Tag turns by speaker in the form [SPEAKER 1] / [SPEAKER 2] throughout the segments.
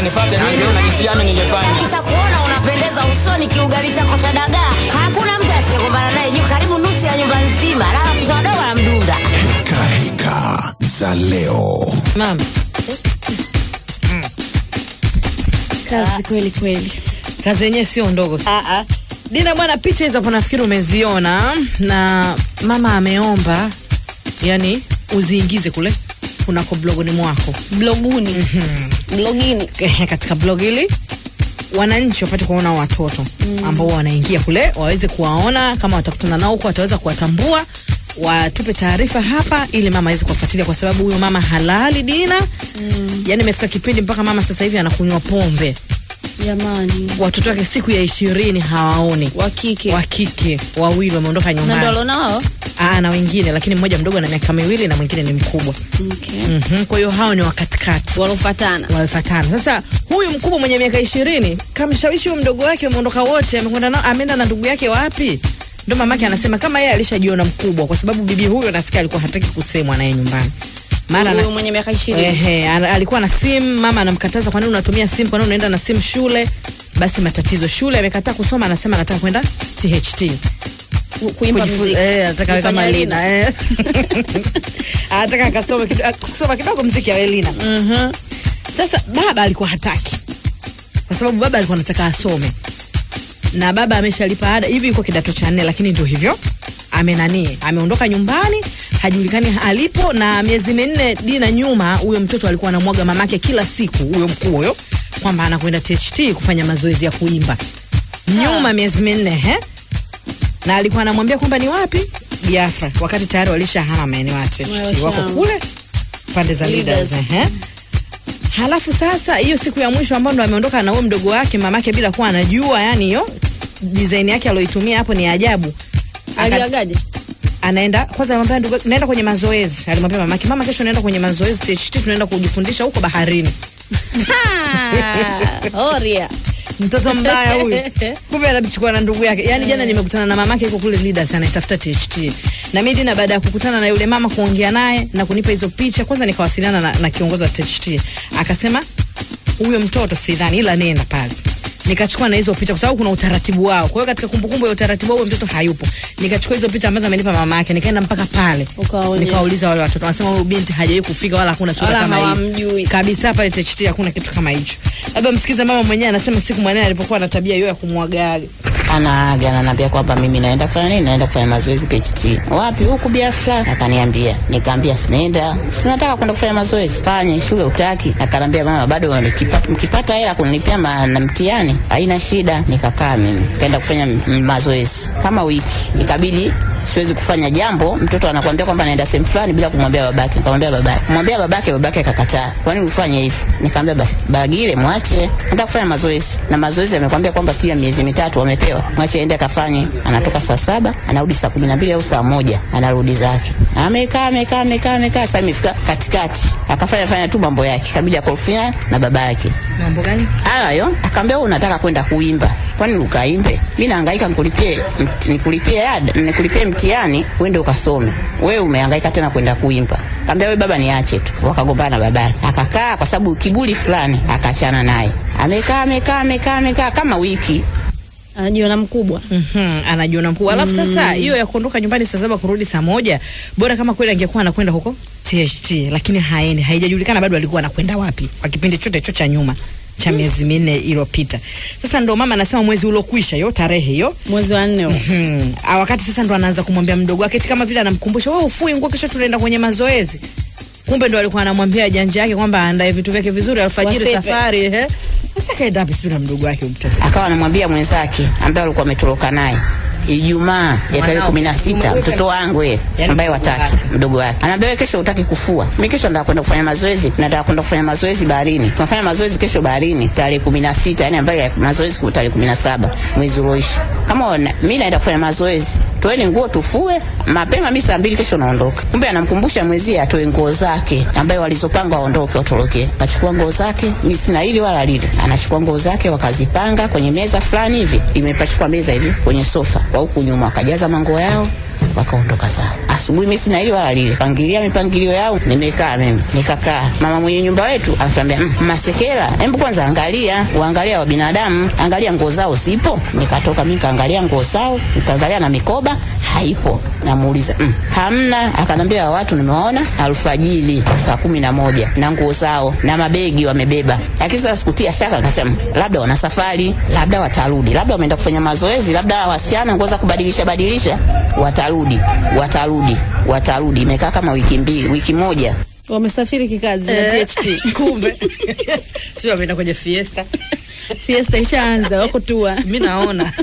[SPEAKER 1] sasa nifuate ningeona jinsi gani ningefanya.
[SPEAKER 2] kisha kuona unapendeza usoni kiugali chako cha dagaa hakuna mtu asiyekumbana naye juu karibu nusu ya nyumba nzima lala kisha wadogo wanamdunga
[SPEAKER 3] Heka heka za leo.
[SPEAKER 4] mama
[SPEAKER 5] kazi kweli kweli
[SPEAKER 4] kazi yenyewe sio ndogo dina bwana picha hizo hapo nafikiri umeziona na mama ameomba yani uziingize kule kunako blogoni mwako
[SPEAKER 5] bloguni blogini
[SPEAKER 4] katika blog hili wananchi wapate kuwaona watoto ambao wanaingia kule waweze kuwaona kama watakutana nao huko wataweza kuwatambua watupe taarifa hapa ili mama aweze kuwafuatilia kwa sababu huyo mama halali dina mm. yani imefika kipindi mpaka mama sasa hivi anakunywa pombe
[SPEAKER 5] jamani
[SPEAKER 4] watoto wake siku ya ishirini hawaoni
[SPEAKER 5] wa kike
[SPEAKER 4] wa kike wawili wameondoka
[SPEAKER 5] na ndo
[SPEAKER 4] nyumbani
[SPEAKER 5] alona wao
[SPEAKER 4] Aa, na wengine lakini mmoja mdogo ana miaka miwili na mwingine ni mkubwa
[SPEAKER 5] okay.
[SPEAKER 4] mm-hmm. kwa hiyo hao ni wakatikati
[SPEAKER 5] walofatana
[SPEAKER 4] wamefatana sasa huyu mkubwa mwenye miaka ishirini kamshawishi huyo mdogo wake wameondoka wote amekwenda nao ameenda na ndugu yake wapi ndo mamake anasema kama yeye alishajiona mkubwa kwa sababu bibi huyo nasikia alikuwa hataki kusemwa naye nyumbani mara ana-
[SPEAKER 5] huyu mwenye miaka ishirini
[SPEAKER 4] Ehe, ana- alikuwa na simu mama anamkataza kwa nini unatumia simu kwa nini unaenda na simu shule basi matatizo shule amekataa kusoma anasema anataka kwenda tht
[SPEAKER 5] kuimba
[SPEAKER 4] Kujifu-
[SPEAKER 5] muziki
[SPEAKER 4] eh, anataka awe kama
[SPEAKER 5] Kufanya
[SPEAKER 4] Lina eh. anataka akasome kido- ah, kusoma kidogo mziki awe Lina sasa baba alikuwa hataki kwa sababu baba alikuwa anataka asome na baba ameshalipa ada hivi yuko kidato cha nne lakini ndio hivyo amenani ameondoka nyumbani hajulikani alipo na miezi minne dina nyuma huyo mtoto alikuwa anamwaga mamake kila siku huyo mkuu huyo kwamba anakwenda tht kufanya mazoezi ya kuimba nyuma miezi minne he na alikuwa anamwambia kwamba ni wapi biafra wakati tayari walishahama maeneo ya tht wako
[SPEAKER 5] Walishahama.
[SPEAKER 4] kule pande za leaders,
[SPEAKER 5] Leaders.
[SPEAKER 4] ehe halafu sasa hiyo siku ya mwisho ambayo ndo ameondoka na huyo mdogo wake mamake bila kuwa anajua yani hiyo design yake aloitumia hapo ni ajabu Aka-
[SPEAKER 5] aliagaje
[SPEAKER 4] anaenda kwanza anamwambia ndugu yake, naenda kwenye mazoezi alimwambia mamake mama kesho naenda kwenye mazoezi THT tunaenda kujifundisha huko baharini
[SPEAKER 5] oria
[SPEAKER 4] mtoto mbaya huyu kumbe anachukua na ndugu yake yani jana nimekutana na mamake yuko kule leaders anaitafuta THT na mimi dina baada ya kukutana na yule mama kuongea naye na kunipa hizo picha kwanza nikawasiliana na, na kiongozi wa THT akasema huyo mtoto sidhani ila nenda pale nikachukua na hizo picha kwa sababu kuna utaratibu wao kwa hiyo katika kumbukumbu ya utaratibu wao huyo mtoto hayupo nikachukua hizo picha ambazo amenipa mama yake nikaenda mpaka pale
[SPEAKER 5] Ukawaonyesha.
[SPEAKER 4] nikawauliza wale watoto wanasema huyu binti hajawahi kufika wala hakuna sura
[SPEAKER 5] Wala
[SPEAKER 4] kama hii
[SPEAKER 5] hawamjui.
[SPEAKER 4] kabisa pale THT hakuna kitu kama hicho labda msikize mama mwenyewe anasema siku mwanae alipokuwa na tabia hiyo ya kumwagaaga
[SPEAKER 6] anaaga ananiambia kwamba mimi naenda kufanya nini naenda kufanya mazoezi PHT wapi huku Biafra akaniambia nikaambia sinaenda sinataka kwenda kufanya mazoezi fanye shule utaki akaniambia mama bado nikipata mkipata hela kunilipia ma, na mtihani haina shida nikakaa mimi kaenda kufanya m- mazoezi kama wiki ikabidi siwezi kufanya jambo mtoto anakuambia kwamba naenda sehemu fulani bila kumwambia babake nikamwambia babake kumwambia babake babake akakataa kwa nini ufanye hivyo nikamwambia basi bagile mwache nataka kufanya mazoezi na mazoezi amekwambia kwamba sio ya miezi mitatu wamepewa mwache aende akafanye anatoka saa saba anarudi saa kumi na mbili au saa moja anarudi zake amekaa amekaa amekaa amekaa sasa imefika katikati akafanya fanya tu mambo yake kabidi akorofia na baba yake
[SPEAKER 4] mambo gani
[SPEAKER 6] hayo hayo akaambia wewe unataka kwenda kuimba kwani ukaimbe mi nahangaika nikulipie mt- nikulipie ada nikulipie mtihani uende ukasome wewe umehangaika tena kwenda kuimba kaambia wewe baba niache tu wakagombana na babake akakaa kwa sababu kiburi fulani akaachana naye amekaa amekaa amekaa amekaa kama wiki
[SPEAKER 5] anajiona mkubwa
[SPEAKER 4] mm-hmm, anajiona mkuu alafu sasa hiyo ya kuondoka nyumbani saa saba kurudi saa moja bora kama kweli angekuwa anakwenda huko THT lakini haendi haijajulikana bado alikuwa anakwenda wapi kwa kipindi chote hicho cha nyuma cha miezi minne iliyopita sasa ndo mama anasema mwezi uliokwisha hiyo tarehe hiyo
[SPEAKER 5] mwezi wa nne huo.
[SPEAKER 4] Hmm. Ah, wakati sasa ndo anaanza kumwambia mdogo wake eti kama vile anamkumbusha wewe ufui nguo kesho tunaenda kwenye mazoezi kumbe ndo alikuwa anamwambia janja yake kwamba aandae vitu vyake vizuri alfajiri
[SPEAKER 5] Wasepe.
[SPEAKER 4] safari ehe sasa kaenda wapi sijui na mdogo wake huyu mtoto
[SPEAKER 6] akawa anamwambia mwenzake ambaye alikuwa ametoroka naye Ijumaa ya tarehe
[SPEAKER 4] Mwanao.
[SPEAKER 6] kumi na sita mtoto wangu ye
[SPEAKER 4] Yaani
[SPEAKER 6] ambaye
[SPEAKER 4] mdogo
[SPEAKER 6] watatu
[SPEAKER 4] wake.
[SPEAKER 6] mdogo wake anaambia wewe kesho utaki kufua mi kesho nataka kwenda kufanya mazoezi nataka kwenda kufanya mazoezi baharini tunafanya mazoezi kesho baharini tarehe kumi na sita yani ambayo ya mazoezi ku- tarehe kumi na saba mwezi ulioisha kama wana- mi naenda kufanya mazoezi toeni nguo tufue mapema mi saa mbili kesho naondoka kumbe anamkumbusha mwenzie atoe nguo zake ambayo walizopanga waondoke watoroke akachukua nguo zake mi sina hili wala lile anachukua nguo zake wakazipanga kwenye meza fulani hivi imepachukwa meza hivi kwenye sofa kwa huku nyuma wakajaza manguo yao wakaondoka sawa. Asubuhi mimi sina hili wala lile, pangilia mipangilio yao, nimekaa mimi nikakaa. Mama mwenye nyumba wetu anatuambia mm, Masekela, hebu kwanza angalia, uangalia wa binadamu, angalia nguo zao zipo. Nikatoka mimi kaangalia nguo zao, nikaangalia na mikoba haipo. Namuuliza mm, hamna. Akanambia watu nimewaona alfajili saa kumi na moja na nguo zao na mabegi wamebeba, lakini sasa sikutia shaka, akasema labda wana safari, labda watarudi, labda wameenda kufanya mazoezi, labda wasichana nguo za kubadilisha badilisha, watarudi, watarudi, watarudi. Imekaa kama wiki mbili, wiki moja
[SPEAKER 5] Wamesafiri kikazi na
[SPEAKER 4] Eh,
[SPEAKER 5] THT.
[SPEAKER 4] kumbe sio ameenda kwenye fiesta
[SPEAKER 5] Fiesta ishaanza, wako tua.
[SPEAKER 4] mi naona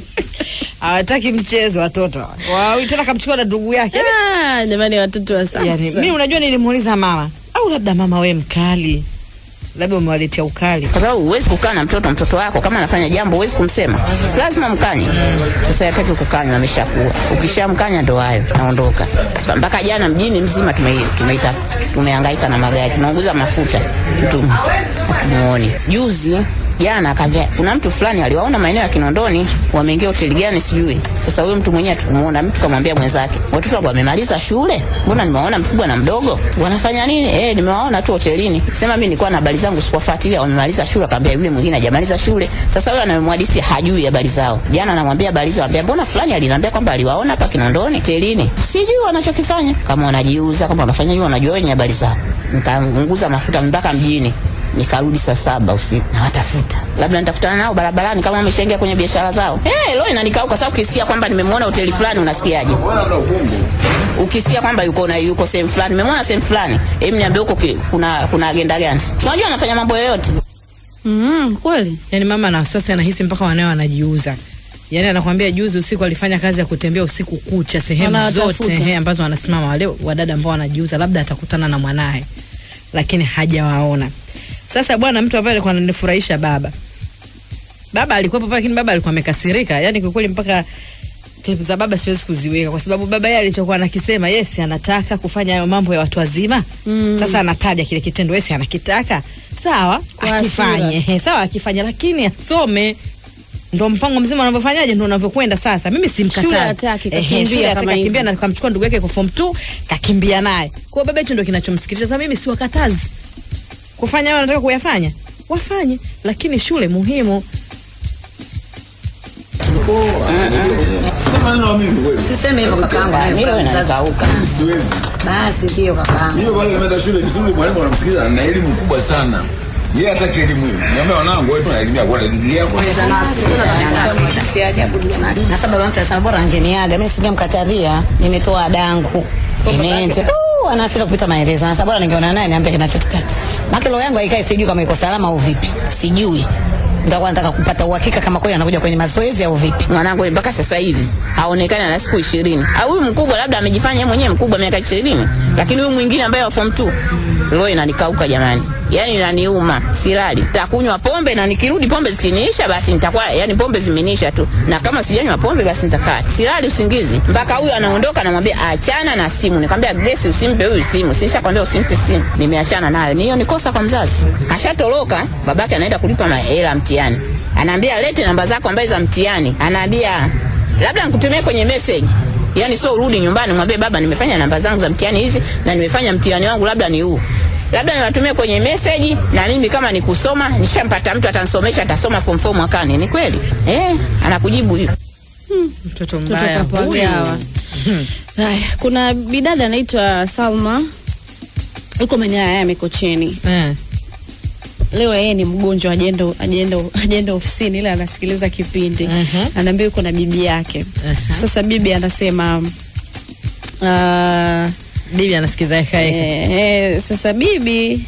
[SPEAKER 4] hawataki mchezo watoto hawa. Wawi tena kamchukua na ndugu yake
[SPEAKER 5] Ah, jamani watoto wa sasa.
[SPEAKER 4] yani, mi unajua nilimuuliza mama au labda mama we mkali labda umewaletea ukali
[SPEAKER 6] kwa sababu huwezi kukaa na mtoto mtoto wako kama anafanya jambo huwezi kumsema Si lazima mkanye sasa yakati kukanywa ameshakuwa ukishamkanya ndo hayo naondoka mpaka jana mjini mzima tume- tumeita tumehangaika na magari tunaunguza mafuta mtu hatumuoni juzi jana akaambia kuna mtu fulani aliwaona maeneo ya Kinondoni wameingia hoteli gani sijui. Sasa huyo mtu mwenyewe tukumuona, mtu kamwambia mwenzake, watoto wangu wamemaliza shule, mbona nimewaona mkubwa na mdogo wanafanya nini? Eh, nimewaona tu hotelini. Sema mimi nilikuwa na habari zangu sikuwafuatilia, wamemaliza shule. Akaambia yule mwingine hajamaliza shule. Sasa huyo anamhadisi hajui habari zao. Jana anamwambia habari zao, anambia mbona fulani aliniambia kwamba aliwaona hapa Kinondoni hotelini. Sijui wanachokifanya, kama wanajiuza, kama wanafanya hiyo, wanajua wenye habari zao. Nikaunguza mafuta mpaka mjini nikarudi saa saba usiku nawatafuta, labda nitakutana nao barabarani kama wameshaingia kwenye biashara zao. Hey, lo inanikauka sababu ukisikia kwamba nimemwona hoteli fulani unasikiaje? Ukisikia kwamba yuko na yuko sehemu fulani, nimemwona sehemu fulani, hebu niambie huko ki- kuna kuna agenda gani? Unajua anafanya mambo yoyote.
[SPEAKER 5] Mm, kweli.
[SPEAKER 4] yani mama na wasiwasi anahisi mpaka wanao wanajiuza yani anakwambia juzi usiku alifanya kazi ya kutembea usiku kucha sehemu
[SPEAKER 5] Wanawatafuta.
[SPEAKER 4] zote he, ambazo wanasimama wale wadada ambao wanajiuza labda atakutana na mwanaye lakini hajawaona sasa bwana mtu ambaye alikuwa ananifurahisha baba baba alikuwepo pale lakini baba alikuwa amekasirika yani kwa kweli mpaka clip za baba siwezi kuziweka kwa sababu baba yeye alichokuwa anakisema yes anataka kufanya hayo mambo ya watu wazima mm. sasa anataja kile kitendo yes anakitaka sawa
[SPEAKER 5] Kwa
[SPEAKER 4] akifanye
[SPEAKER 5] hasira.
[SPEAKER 4] He, sawa akifanya lakini asome ndo mpango mzima unavyofanyaje ndo unavyokwenda sasa mimi simkatazi
[SPEAKER 5] Shule hataki,
[SPEAKER 4] Ehe,
[SPEAKER 5] kakimbia
[SPEAKER 4] shule hataki,
[SPEAKER 5] kama
[SPEAKER 4] kakimbia
[SPEAKER 5] hivyo.
[SPEAKER 4] na kamchukua ndugu yake kwa form 2 kakimbia naye kwa hiyo baba hicho ndo kinachomsikitisha sasa mimi siwakatazi kufanya hayo wanataka kuyafanya wafanye lakini shule muhimu
[SPEAKER 7] Sema neno mimi kweli.
[SPEAKER 2] Siseme hivyo kakaangu.
[SPEAKER 6] Ah,
[SPEAKER 2] mimi
[SPEAKER 6] Milo
[SPEAKER 2] kama mzazi.
[SPEAKER 6] inakauka.
[SPEAKER 7] Siwezi.
[SPEAKER 2] Basi ndio kakaangu.
[SPEAKER 7] Hiyo pale nimeenda shule vizuri, mwalimu anamsikiza na elimu kubwa sana. Yeye hataki elimu hiyo. Niambia wanangu wewe tunaelimia kwa digrii yako.
[SPEAKER 2] Na sasa baba mtu anasema bora angeniaga, mimi singemkataria, nimetoa dangu. Imeenda. Uh, ana hasira kupita maelezo. Sasa bora ningeona naye niambie kinachotaka. Maki roho yangu haikai sijui kama iko salama au vipi. Sijui. Nitakuwa nataka kupata uhakika kama kweli anakuja kwenye mazoezi au vipi.
[SPEAKER 6] Mwanangu mpaka sasa hivi haonekani ana siku ishirini. Au huyu mkubwa labda amejifanya yeye mwenyewe mkubwa miaka ishirini, lakini huyu mwingine ambaye wa form 2 roho inanikauka jamani, yani inaniuma, silali, takunywa pombe na nikirudi pombe zikiniisha, basi nitakuwa yani pombe zimeniisha tu, na kama sijanywa pombe basi nitakaa silali usingizi mpaka huyu anaondoka, namwambia achana na simu. Nikamwambia Grace, usimpe huyu simu, sisha kwambia usimpe simu, nimeachana nayo. Ni hiyo ni kosa kwa mzazi. Kashatoroka, babake anaenda kulipa mahela ya mtihani, anaambia lete namba zako ambaye za mtihani, anaambia labda nikutumie kwenye message yani sio urudi nyumbani mwambie baba nimefanya namba zangu za mtihani hizi na nimefanya mtihani wangu labda ni huu labda niwatumie kwenye message na mimi kama ni kusoma nishampata mtu atanisomesha atasoma form 4 mwakani ni kweli eh anakujibu hiyo
[SPEAKER 4] mtoto
[SPEAKER 5] Mtoto
[SPEAKER 4] mbaya huyu.
[SPEAKER 5] kapagawa. Haya, kuna bidada anaitwa Salma yuko Manyaya Mikocheni.
[SPEAKER 4] Eh.
[SPEAKER 5] Leo yeye ni mgonjwa, ajenda ajenda ajenda ofisini, ile anasikiliza kipindi
[SPEAKER 4] Mhm.
[SPEAKER 5] anaambia yuko na bibi yake. Sasa bibi anasema uh,
[SPEAKER 4] bibi anasikiza eka eka
[SPEAKER 5] eh, eh, sasa bibi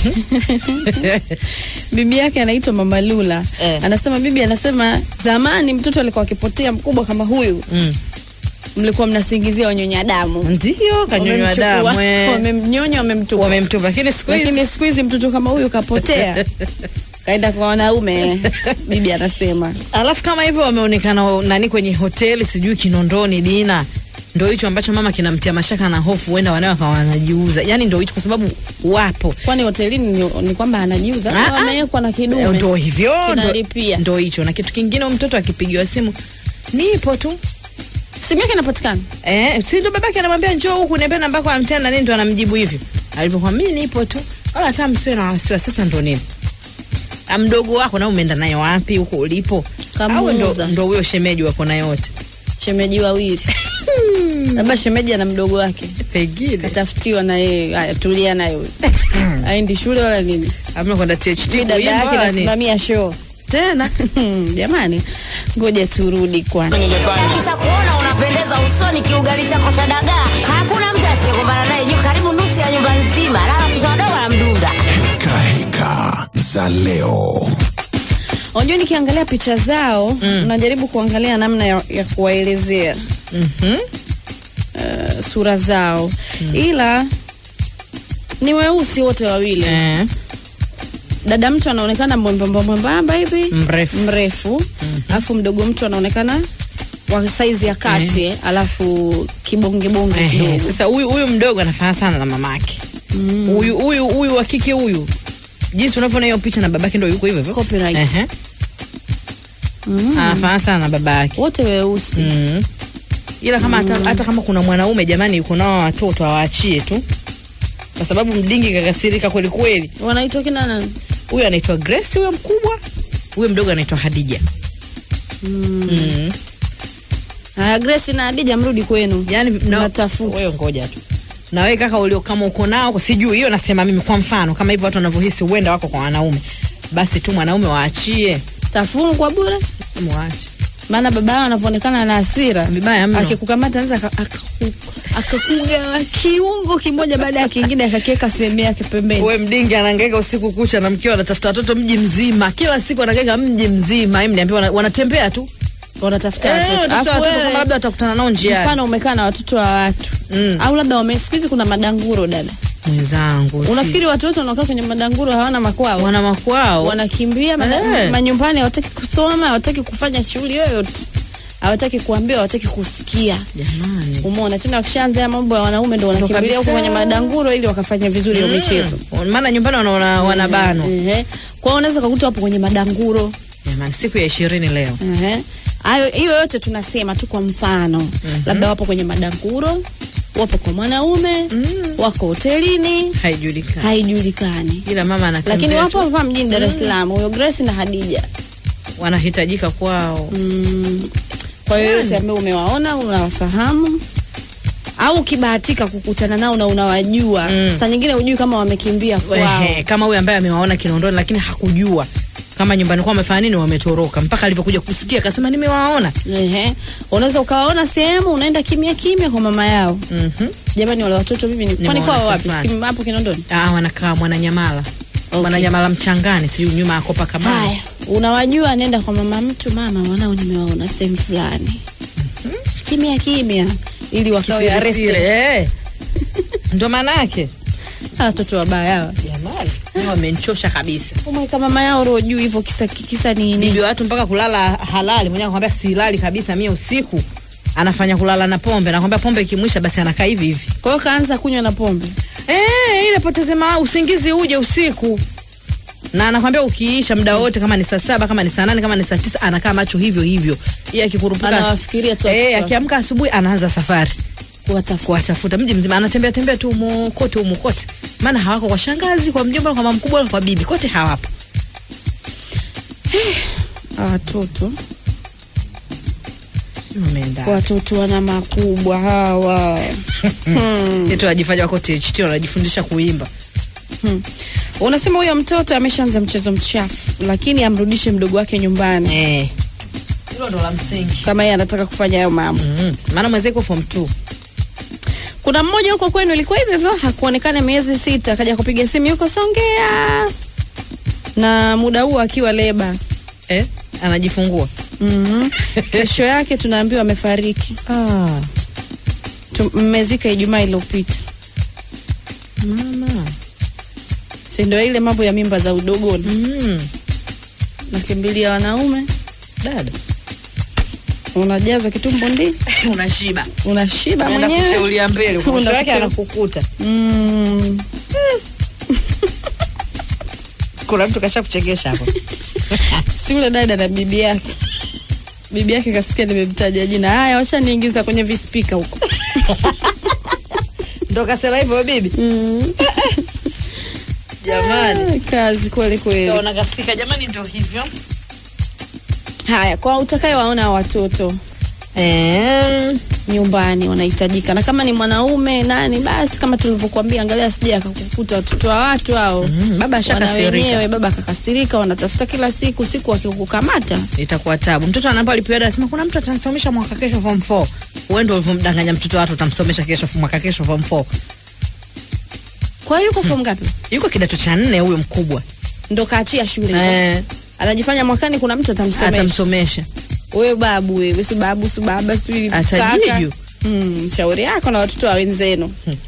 [SPEAKER 5] bibi yake anaitwa Mama Lula
[SPEAKER 4] Eh.
[SPEAKER 5] anasema bibi anasema zamani mtoto alikuwa akipotea mkubwa kama huyu
[SPEAKER 4] Mm.
[SPEAKER 5] mlikuwa mnasingizia wanyonya damu
[SPEAKER 4] ndio kanyonywa
[SPEAKER 5] Wamemchukua,
[SPEAKER 4] damu eh.
[SPEAKER 5] wamemnyonya wamemtupa
[SPEAKER 4] wamemtupa lakini siku hizi
[SPEAKER 5] lakini siku hizi mtoto kama huyu kapotea kaenda kwa wanaume bibi anasema
[SPEAKER 4] alafu kama hivyo wameonekana nani kwenye hoteli sijui kinondoni dina ndo hicho ambacho mama kinamtia mashaka na hofu huenda wanawe wakawa wanajiuza yani ndo hicho kwa sababu wapo
[SPEAKER 5] kwani hotelini ni, ni kwamba anajiuza
[SPEAKER 4] Ah,
[SPEAKER 5] au
[SPEAKER 4] ah.
[SPEAKER 5] amewekwa na
[SPEAKER 4] Eh,
[SPEAKER 5] kidume
[SPEAKER 4] ndo hivyo ndo-
[SPEAKER 5] Kinalipia.
[SPEAKER 4] ndo hicho na kitu kingine huyu mtoto akipigiwa simu nipo tu
[SPEAKER 5] simu yake inapatikana
[SPEAKER 4] Eh, si ndo babake anamwambia njoo huku niambie namba yako ya mtenda na nini ndo anamjibu hivyo. Alivyokuwa mimi nipo tu. Wala hata msiwe na wasiwasi sasa ndo nini? Ah, Mdogo wako na umeenda naye wapi huko ulipo? Au ndo
[SPEAKER 5] Kamuuza.
[SPEAKER 4] ndo huyo shemeji wako naye wote?
[SPEAKER 5] shemeji wawili labda shemeji ana mdogo wake
[SPEAKER 4] Pengine.
[SPEAKER 5] katafutiwa na yeye haya tulia naye huyo aendi shule wala nini
[SPEAKER 4] Amna kwenda THT
[SPEAKER 5] mi dada
[SPEAKER 4] kuimba
[SPEAKER 5] yake
[SPEAKER 4] wala nini?
[SPEAKER 5] nasimamia show
[SPEAKER 4] Tena.
[SPEAKER 5] jamani ngoja turudi kwanza
[SPEAKER 1] ningefanya
[SPEAKER 2] kisha kuona unapendeza usoni kiugali chako cha dagaa hakuna mtu asiyekumbana naye juu karibu nusu ya nyumba nzima lala kisha wadogo anamdunda
[SPEAKER 3] Heka heka za leo.
[SPEAKER 5] unajua nikiangalia picha zao mm. najaribu kuangalia namna ya, ya kuwaelezea
[SPEAKER 4] Mhm.
[SPEAKER 5] uh, sura zao mm. ila ni weusi wote wawili
[SPEAKER 4] Eh.
[SPEAKER 5] dada mtu anaonekana mwembamba mwembamba hivi
[SPEAKER 4] Mrefu.
[SPEAKER 5] mrefu alafu mdogo mtu anaonekana wa saizi ya kati eh. alafu kibongebonge
[SPEAKER 4] Ehe,
[SPEAKER 5] kidogo
[SPEAKER 4] Sasa huyu huyu mdogo anafanana sana na mamake. Huyu huyu huyu wa kike huyu. Jinsi unavyoona hiyo picha na babake ndio yuko hivyo hivyo.
[SPEAKER 5] Copyright.
[SPEAKER 4] Ehe. Anafanana sana na babake.
[SPEAKER 5] wote weusi
[SPEAKER 4] Mm. Ila kama hata, hata kama kuna mwanaume jamani yuko nao watoto awaachie tu. Kwa sababu mdingi kakasirika kweli kweli.
[SPEAKER 5] wanaitwa kina nani
[SPEAKER 4] Huyu anaitwa Grace huyo mkubwa. Huyo mdogo anaitwa Hadija. Mm.
[SPEAKER 5] haya grace na adija mrudi kwenu
[SPEAKER 4] Yaani na-
[SPEAKER 5] natafuta
[SPEAKER 4] wewe ngoja tu. Na wewe kaka ulio kama uko nao sijui hiyo nasema mimi kwa mfano kama hivyo watu wanavyohisi huenda wako kwa wanaume. Basi tu mwanaume waachie.
[SPEAKER 5] tafungwa bure
[SPEAKER 4] Mwache.
[SPEAKER 5] maana baba yao anavyoonekana na hasira
[SPEAKER 4] Vibaya mno.
[SPEAKER 5] akikukamata anaweza aka- akaku- akakugawa kiungo kimoja baada ya kingine akakiweka sehemu yake pembeni
[SPEAKER 4] Wewe mdingi anahangaika usiku kucha na mkeo anatafuta watoto mji mzima. Kila siku anahangaika mji mzima. Hebu niambie wana, wanatembea tu.
[SPEAKER 5] wanatafuta
[SPEAKER 4] Eh,
[SPEAKER 5] watoto
[SPEAKER 4] watoto
[SPEAKER 5] Alafu
[SPEAKER 4] watoto
[SPEAKER 5] wewe,
[SPEAKER 4] kama labda watakutana nao njiani.
[SPEAKER 5] mfano umekaa na watoto wa watu
[SPEAKER 4] Mm.
[SPEAKER 5] au labda wame siku hizi kuna madanguro dada
[SPEAKER 4] Mwenzangu. si-
[SPEAKER 5] unafikiri watu wote wanaokaa kwenye madanguro hawana makwao
[SPEAKER 4] wana makwao?
[SPEAKER 5] wanakimbia mada-
[SPEAKER 4] Eh.
[SPEAKER 5] manyumbani hawataki kusoma hawataki kufanya shughuli yoyote hawataki kuambiwa hawataki kusikia
[SPEAKER 4] Jamani.
[SPEAKER 5] umeona tena wakishaanza haya mambo ya wanaume ndo wanakimbilia huko
[SPEAKER 4] kabisa.
[SPEAKER 5] kwenye madanguro ili wakafanya vizuri hiyo michezo
[SPEAKER 4] Maana nyumbani wanaona wanabanwa.
[SPEAKER 5] Ehe. kwa hiyo unaweza kukuta wapo kwenye madanguro
[SPEAKER 4] Jamani siku ya 20 leo.
[SPEAKER 5] Ehe. hayo hiyo yote tunasema tu kwa mfano labda wapo kwenye madanguro wapo kwa mwanaume wako hotelini
[SPEAKER 4] Haijulikani.
[SPEAKER 5] haijulikani
[SPEAKER 4] Ila mama anatembea.
[SPEAKER 5] lakini wapo
[SPEAKER 4] tu.
[SPEAKER 5] hapa mjini Dar es Salaam huyo Grace na Hadija
[SPEAKER 4] wanahitajika kwao.
[SPEAKER 5] mm. kwa hiyo yote ambayo umewaona unawafahamu au ukibahatika kukutana nao na unawajua mm. saa nyingine hujui kama wamekimbia kwao
[SPEAKER 4] Ehe, kama huyu ambaye amewaona Kinondoni lakini hakujua kama nyumbani kwao wamefanya nini, wametoroka mpaka alivyokuja kusikia akasema nimewaona.
[SPEAKER 5] Ehe. unaweza ukawaona sehemu unaenda kimya kimya kwa mama yao
[SPEAKER 4] Mhm.
[SPEAKER 5] jamani wale watoto mimi ni kwani
[SPEAKER 4] Nimewaona
[SPEAKER 5] kwao wapi
[SPEAKER 4] safari.
[SPEAKER 5] si hapo Kinondoni
[SPEAKER 4] Ah, wanakaa Mwananyamala.
[SPEAKER 5] Okay.
[SPEAKER 4] Mwananyamala mchangani, sijui nyuma ya Kopa Kabana.
[SPEAKER 5] haya unawajua nenda kwa mama mtu mama wanao nimewaona sehemu fulani kimya kimya ili wakawe
[SPEAKER 4] Siri,
[SPEAKER 5] arrested
[SPEAKER 4] eh. Ndio maana yake.
[SPEAKER 5] Hawa watoto wabaya hawa
[SPEAKER 4] Jamani, hao wamenchosha kabisa.
[SPEAKER 5] umweka mama yao roho juu hivyo kisa kisa nini
[SPEAKER 4] Bibi wa watu mpaka kulala halali, mwenyewe anakuambia silali kabisa mie usiku. Anafanya kulala na pombe, nakwambia pombe ikimwisha basi anakaa hivi hivi.
[SPEAKER 5] kwa hiyo kaanza kunywa na pombe
[SPEAKER 4] Eh, ile poteze ma usingizi uje usiku. Na anakwambia ukiisha muda wote kama ni saa saba kama ni saa nane kama ni saa tisa anakaa macho hivyo hivyo. Yeye akikurupuka.
[SPEAKER 5] Anawafikiria tu
[SPEAKER 4] Eh,
[SPEAKER 5] watoto.
[SPEAKER 4] akiamka asubuhi anaanza safari.
[SPEAKER 5] kuwatafuta
[SPEAKER 4] Kuwatafuta mji mzima anatembea tembea tu humo kote humo kote. Maana hawako kwa shangazi, kwa mjomba, kwa mama mkubwa, kwa bibi, kote hawapo.
[SPEAKER 5] watoto
[SPEAKER 4] Sio wameenda.
[SPEAKER 5] watoto wana makubwa hawa
[SPEAKER 4] Yetu wajifanya wako THT wanajifundisha kuimba.
[SPEAKER 5] hmm. unasema huyo mtoto ameshaanza mchezo mchafu lakini amrudishe mdogo wake nyumbani
[SPEAKER 4] Eh. Hilo ndo la msingi.
[SPEAKER 5] kama yeye anataka kufanya hayo mambo
[SPEAKER 4] Mm. Maana mwenzake form 2.
[SPEAKER 5] kuna mmoja huko kwenu ilikuwa hivyo hivyo hakuonekana miezi sita akaja kupiga simu yuko songea na muda huo akiwa leba
[SPEAKER 4] Eh? Anajifungua.
[SPEAKER 5] mm kesho yake tunaambiwa amefariki
[SPEAKER 4] Ah.
[SPEAKER 5] Tu- mmezika ijumaa iliyopita
[SPEAKER 4] Mama.
[SPEAKER 5] si ndio ile mambo ya mimba za udogoni
[SPEAKER 4] Mm.
[SPEAKER 5] nakimbilia wanaume
[SPEAKER 4] Dada.
[SPEAKER 5] unajazwa kitumbo ndi
[SPEAKER 4] Unashiba.
[SPEAKER 5] unashiba
[SPEAKER 4] Unaenda
[SPEAKER 5] mwenyewe
[SPEAKER 4] kucheulia mbele. Mwisho
[SPEAKER 5] Unaenda
[SPEAKER 4] wake
[SPEAKER 5] kucheu-
[SPEAKER 4] anakukuta.
[SPEAKER 5] mm.
[SPEAKER 4] Kuna mtu kasha kuchekesha hapo.
[SPEAKER 5] si ule dada na bibi yake bibi yake kasikia nimemtaja jina haya washaniingiza kwenye vispika huko
[SPEAKER 4] ndo kasema hivyo bibi jamani
[SPEAKER 5] Ah, kazi kweli kweli
[SPEAKER 4] Kaona kasika jamani ndo hivyo
[SPEAKER 5] haya kwa utakayewaona watoto
[SPEAKER 4] eh,
[SPEAKER 5] nyumbani wanahitajika na kama ni mwanaume nani basi kama tulivyokuambia angalia sija akakukuta watoto wa watu hao
[SPEAKER 4] mm, baba
[SPEAKER 5] wana
[SPEAKER 4] ashakasirika
[SPEAKER 5] wenyewe baba akakasirika wanatafuta kila siku siku wakikukamata
[SPEAKER 4] itakuwa tabu mtoto anapo alipiada anasema kuna mtu atanisomesha mwaka kesho form 4 wewe ndio ulivyomdanganya mtoto wa watu utamsomesha kesho mwaka kesho form 4
[SPEAKER 5] kwa hiyo yuko form ngapi
[SPEAKER 4] yuko kidato cha nne huyo mkubwa
[SPEAKER 5] ndo kaachia shule
[SPEAKER 4] eh,
[SPEAKER 5] anajifanya mwakani kuna mtu atamsomesha
[SPEAKER 4] atamsomesha
[SPEAKER 5] wewe babu wewe si babu si baba si
[SPEAKER 4] Atajiju.
[SPEAKER 5] kaka. mm, shauri yako na watoto wa wenzenu